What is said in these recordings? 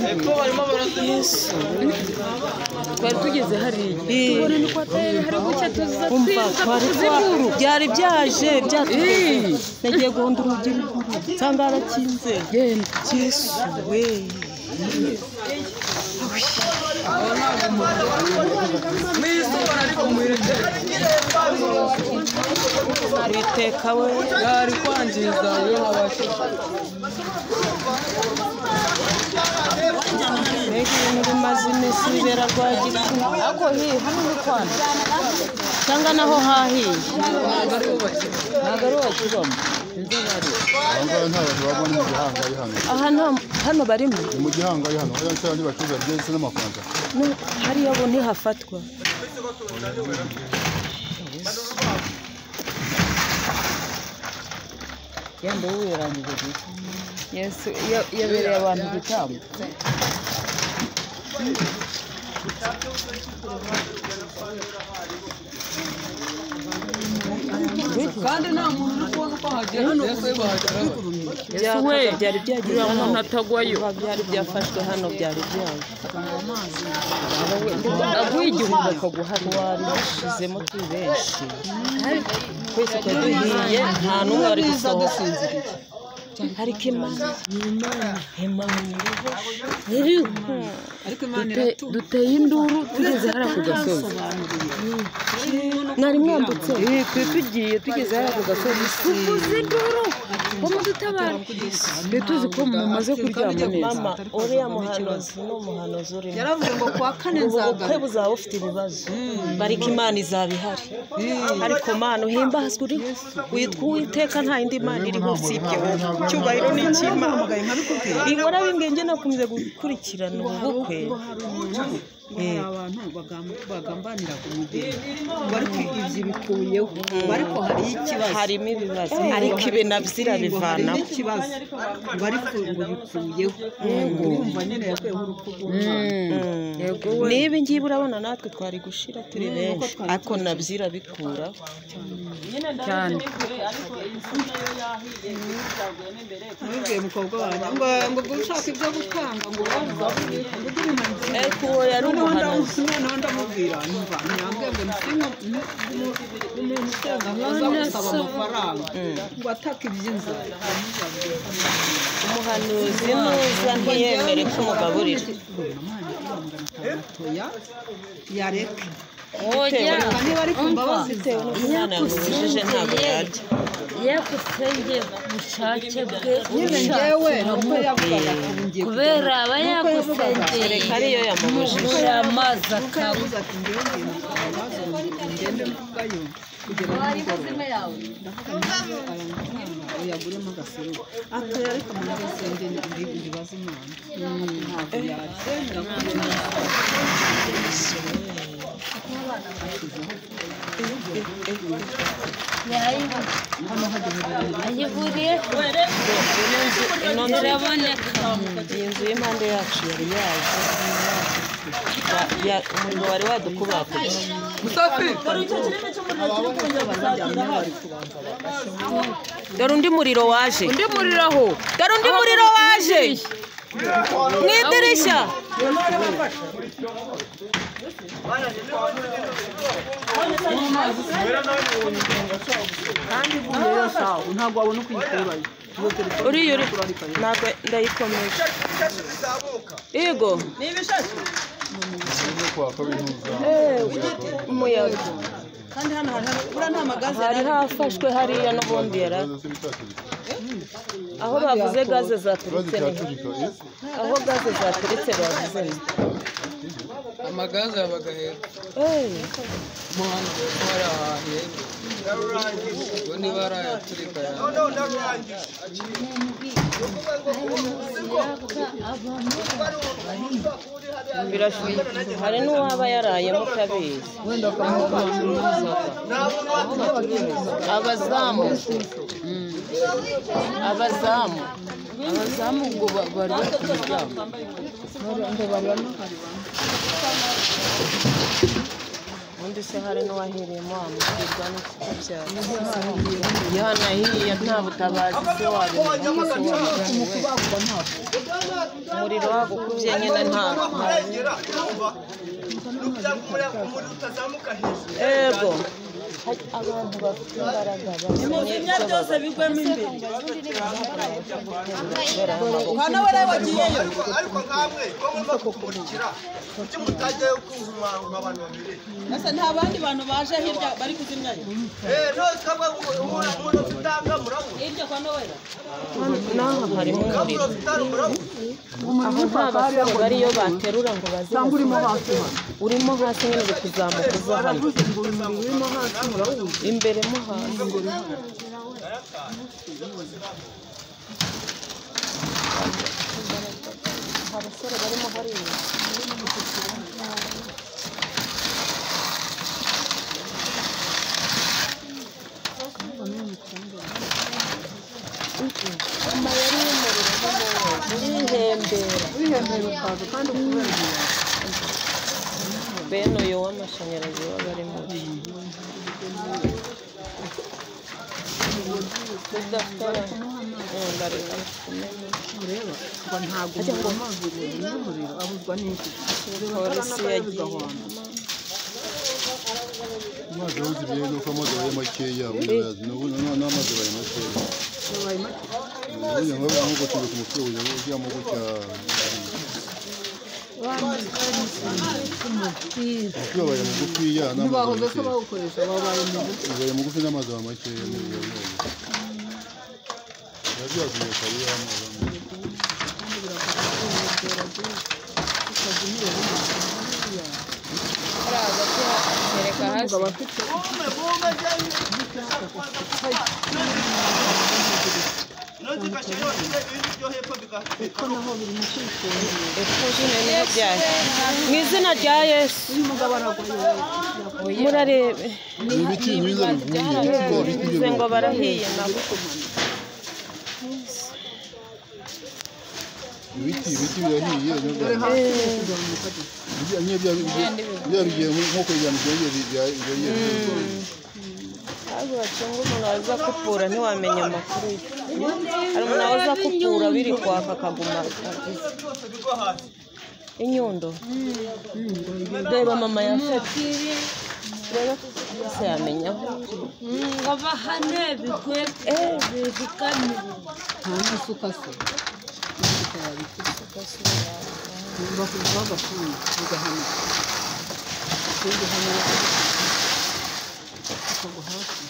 hepfo barimo baraza Yesu twari tugeze hariya Tubone ni kwa tayari hari gucya umva twari twaru byari byaje byatuye nagiye guhonda urugi ruguru nsanga harakinze genda Yesu we biteka we yari kwangiza iyo habasha mbega ibintu bimaze iminsi bibera rwagiti ako hi hano ni kwana cyangwa naho hahiye ntabwo ari wakibamo inzu bari aha ngaha nta bantu babona mu gihanga ari hano aha nta hano barimo ni mu gihanga ari hano hariya cyane bacuruza byahise n'amafaranga No, hariya bo ntihafatwa genda wowe yarangije gute yesu ya- yabereye abantu igitambo kandi nta muntu uri kubona uko hagera mbese bahageraho Byaka- byari byagiye hano Biba byari byafashwe hano byari byaje aguye igihumbi akaguhana warishizemo turi benshi twese twari duhiye nta n'umwe wari gusohoka ariko imana imana duteye induru tugeze hariya ku gasozi mwari mwambutse Eh, twe tugiye tugeze hariya ku gasozi tuvuze induru bamudutabara twe tuzi ko mumaze kuryama neza mama uriya muhanuzi ni umuhanuzi urimo yaravuze ngo kuwa kane ubu nzagaruka ubukwe buzaba bufite ibibazo bariko imana izaba ihari ariko mana uhimbazwe uri witwa uwiteka nta yindi mana iriho usibye wowe icyubahiro ni icy'imana bihora bimwe njye nakunze gukurikirana ubu bukwe Eh, abantu bagam- bagambanira ku mugeni ariko ibyo bikuyeho ariko hari ikibazo harimo ibibazo ariko ibi nabyo harimo irabivanaho ikibazo ariko ngo bikuyeho urumva nyine yakuyeho urukundo Mm. niba ngiye urabona natwe twari gushira turi benshi ariko nabyo irabikuraho cyane nabibwiye mukobwa wanjye ngo ngo ubwo ushaka ibyo gutanga ngo urabiza ariko uwo yari umuhanuzi noneho ndamubwira nyumva nyange ngo nsi umuntu usenga nkaza gusaba amafaranga ngo ataka iby'inzara umuhanuzi neza ntiyemere ko umugaburira toya yareka bitewe oya niba ari kumva bazitewe n'umwana yamubujije ntabwo yarya ye gusenge bushake bwe nyine ngewe nuko yavugaga ati ngiye kubera aba yagusengeye reka ariyo yamubujije muri amazi kuko yavuze ati ngewe ngenda kubazo ngende mvugayo kugera nimugoroba ndavuga ngewe aya mafaranga uyaguremo agaseruka atoya ariko umuntu asenge ndibaza imana ntabwo yabyemera kubona ayihuriyeho ino nzu iraboneka iyi nzu y'impande yacu yari yaje Ba- ya- umuriro wari wadukubakuye dore undi muriro waje undi muriro aho dore undi muriro waje mu idirishya kandi buriya yo sawa ntabwo wabona uko uyikurayo iyo telefone uriya uri urarika yo ntabwo ndayikomeje yego no kwaka bihuza umuyaga kandi hano hari buriya nta magaze hari hafashwe hariya n'ubundi yari ibibazo by'ibitacurika aho bavuze gaze ikibazo zaturutse ni cyacurika eh? aho gaze zaturutse bavuze ni amagaze yabaga heza Eh. mo hano kuko hari ahantu heza ubwo niba ari ayaturika yawe birashoboka hari n'uwaba yarayemo utabizi abazamu Mm. abazamu abazamu ngo ba- bari bari kuryama ubundi se hari n'uwahereyemo wamubwirwa n'ikikubyara yohana hiriya nta butabazi se wabibona umuriro wagukubye nyine nta ego hari abantu bafite imbaraga bamenye byose bigwemo imbere ariko nkamwe ko murimo kukumurikira kuki mutajyayo kuhumahuma abantu babiri nta bandi bantu baje hirya bari kuzimya yo nose kamwe umurozi utanga murabu n'aha harimo umuriro umurozi utanga murabu aho nta basore bariyo baterura ngo baze urimo hasi urimo hasi nyine uri kuzamuka uza hano imbere mo hasi abasore barimo bariya urihembera bene uyu w'amashanyarazi waba ari mubi udakora nkunda rero kumenya rero ngo ntabwo umuriro amazi n'umuriro ahuzwa n'iki polisi yagiye amazi yabuze ibihe ni uko amazi yabaye makeya urayazi n'ubu noneho n'amazi yabaye makeya ubundi nk'ubu nk'uko turi ku mutwe ubu ujyamo gutya umuti wabaye mugufiya n'amazi yabaye makeya bawukoresha babaye mu buryo ubaye mugufi n'amazi yabaye makeya ni ibyo ngibyo biba byaguye kare ya amazi amwe. kereka hasi mume mume jyanye nose gashira yose ibintu byo hepfo bigahita epfo niyo byaye mu izina rya yesu murarebe ni ibiti mwiza bivuye bivuze ngo barahiye nabo ibiti ibiti birahiye nabyo byahiye. Bijya- niyo bya- bijya- bya bigiye nk'uko bijyana ibyongera ibya- ibyongera ibyongera. ntabwo bacunga umuntu waza kupfura ntiwamenya amakuru ye hari umuntu waza kupfura biri kwaka akaguma byose bigwa hasi inyundo reba mama yafata reba se yamenya aho ngo bahane bigwe bivugane nta n'isuka se n'isuka yabikira bakubita bagafunga bigahama ikindi hano bakagwa hasi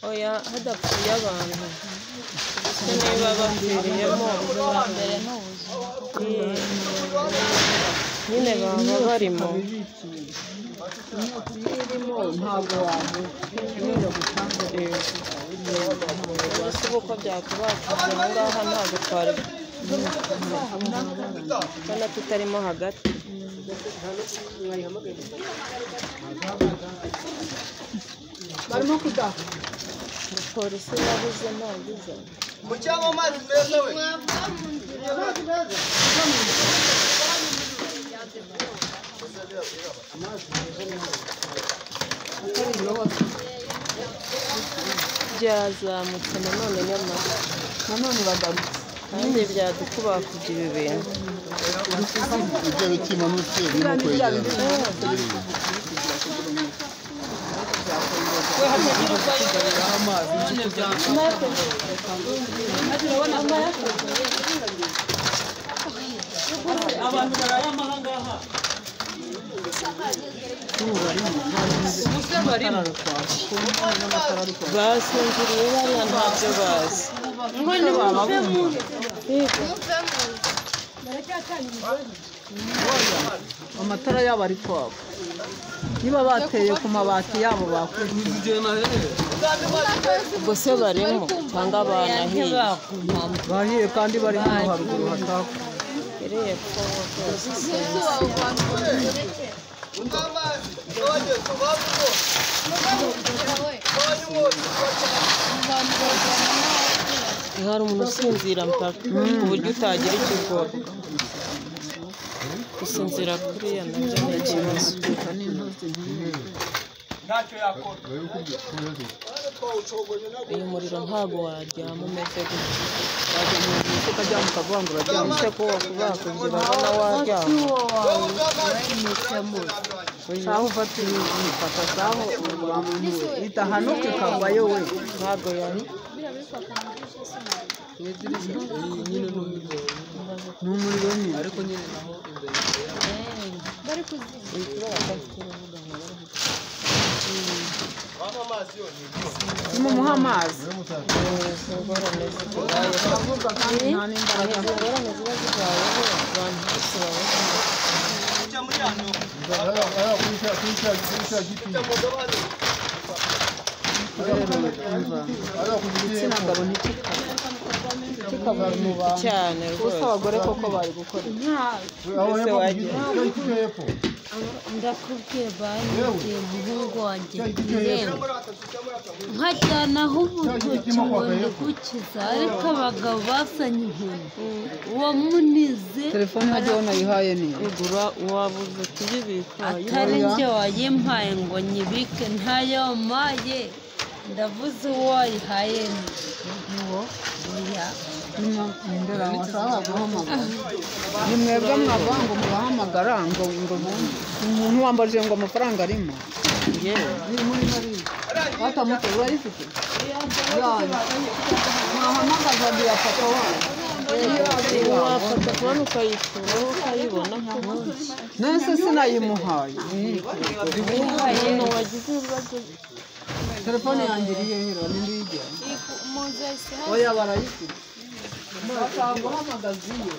oya hadapfuye abantu ndetse niba bapfiriyemo Eh, nyine baba barimo irimo ntabwo wavuga mbese uko byakubakije aha ngaha ntabwo twari ubona tutarimo hagati barimo kudaha polisi yabuze ntabwo iza mu cyangwa amazi meza we atari irobosa byazamutse nanone nyamara nanone bagarutse kandi byadukubakuje ibi bintu ibyo biti bimanutse birimo kwegerana basinziriye bariya ntabyo bazi ngo nimuve mu Yego. amatara yabo ari kwaka niba bateye ku mabati yabo bakwiye ubwo se barimo cyangwa banahiye bahiye kandi bari hano haruguru hataka iriya kowa rwose unywa amazi iyo wagiye kuba mugo abantu babana n'abakira hari umuntu usinzira mpaka ku buryo utagira ikigora gusinzira kuriya nabyo ni ikibazo ntacyo yakora uyu muriro ntabwo waryama umeze gutya ukaryama ukavuga ngo uraryama uretse ko wakubakugira ubona waryama sawa ufata umufata sawa itahanuka ikavayo we ntabwo yari ni umuriro nyine mumuha amazi Uravuga kandi nta n'imbaraga afite. ingorane ziba zibayeho abantu bose baba igitsina gabo ntikikaba kikabura mu bantu cyane gusa rwose abagore koko bari gukora ndakubwiye banyigiye umuhungu wanjye irembo nkajyanaho urutoki ngo ndugukiza ariko abagabo basanye inkoni uwo munize telefone hajyaho nayihaye ni igura uwabuze kuyibika atari njye wayimpaye ngo nyibike ntayo wampaye ndavuze uwo wayihaye ni uwo oya imbere aho bahamagara ni mwebwe mwava ngo mubahamagara ngo ngo bumve umuntu wambajije ngo amafaranga arimo yewe muri mariya batamutse urayifite mwahamagaza diyafata wanyu wafata kubona ukayikura ukayibona nk'aho nese sinayimuhaye umuntu wagize ibibazo telefone yanjye iriyo hero n'indi yijyana oya barayifite bataguhamagaza iyo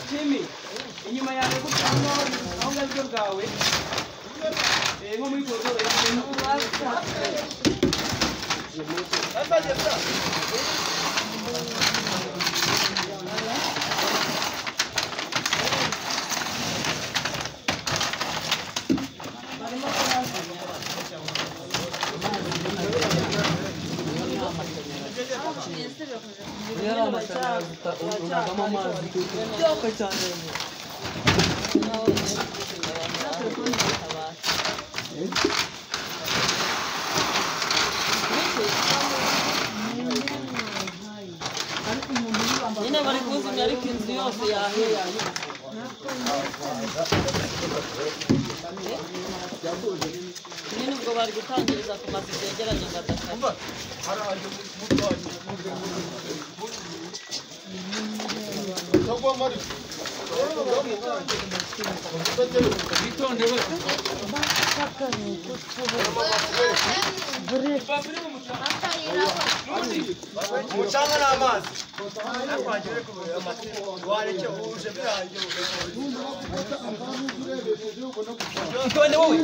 Jimmy, inyuma yawe gutanga aho ngabyo bwawe Eh, nko muri koridoro yawe nyine bari kuzimya ariko inzu yose yahera nyine ubwo bari gutangiriza ku mazu byegeranye agataka umucanga n'amazi nakwangire kuvuga amategeko wareke uhuje birangiye none wowe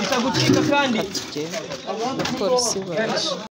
ikagucika kandi polisi baje